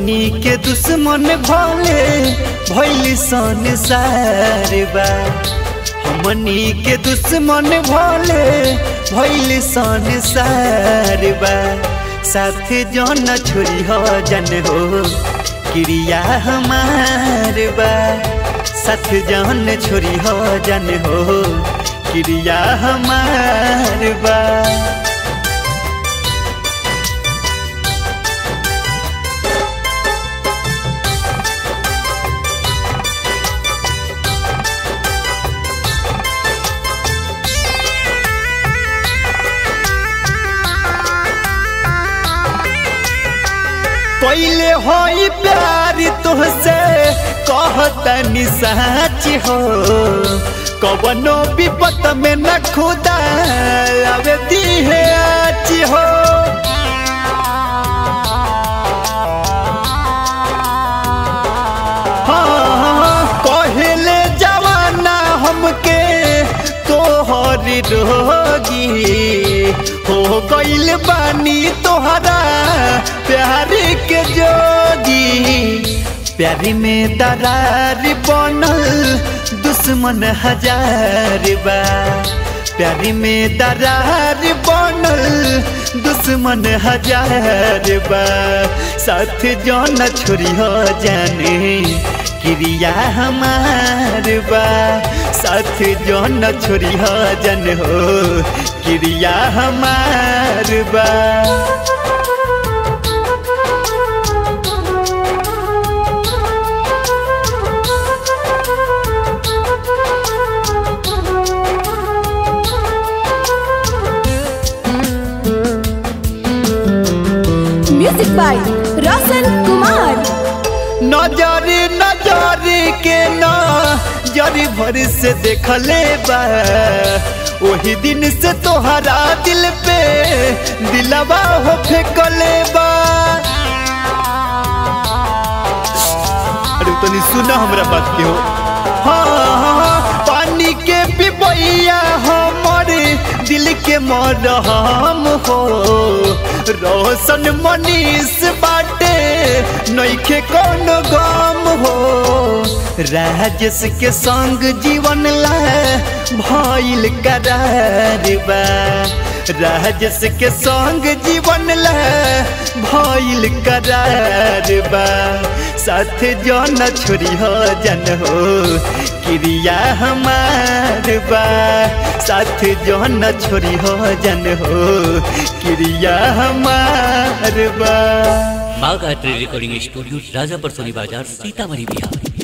हमनी के दुश्मन भले भैल संसार बा हमनी के दुश्मन भले भैल संसार बा साथ जन छोरी हो जन हो क्रिया हमार बा साथ जन छोरी हो जन हो क्रिया हमार बा पहले होई प्यार तुहसे कहतनी सच हो कवनो विपत में न खुदा आवे दी है आज हो हाँ, कहले जवाना हमके तोहर रोगी हो गइल बानी तोहरा प्यार के जोगी प्यारी में दरार बनल दुश्मन हजार बा प्यारी में दरार बनल दुश्मन हजार बा साथ जौन छोरी हो जाने क्रिया हमार बा साथ जौन छोरी हो जन हो क्रिया हमार बा म्यूजिक बाय रोशन कुमार नजर नजर के ना जरी भर से देखले बा वही दिन से तोहरा दिल पे दिलवा हो फेंकले बा अरे तनी सुना हमरा बात के हो हाँ हाँ, पानी के पिपैया हमर दिल के मरहम हो रोशन मनीष बाटे नइखे कौन गम हो राजेश के संग जीवन ला भइल करार बा राजेश के संग जीवन ला भइल करार बा साथ जन छोरी हो जन हो क्रिया हमार बा साथ जन छोरी हो जन हो क्रिया हमार बा माँ गायत्री रिकॉर्डिंग स्टूडियो राजापर सोनी बाजार सीतामढ़ी बिहार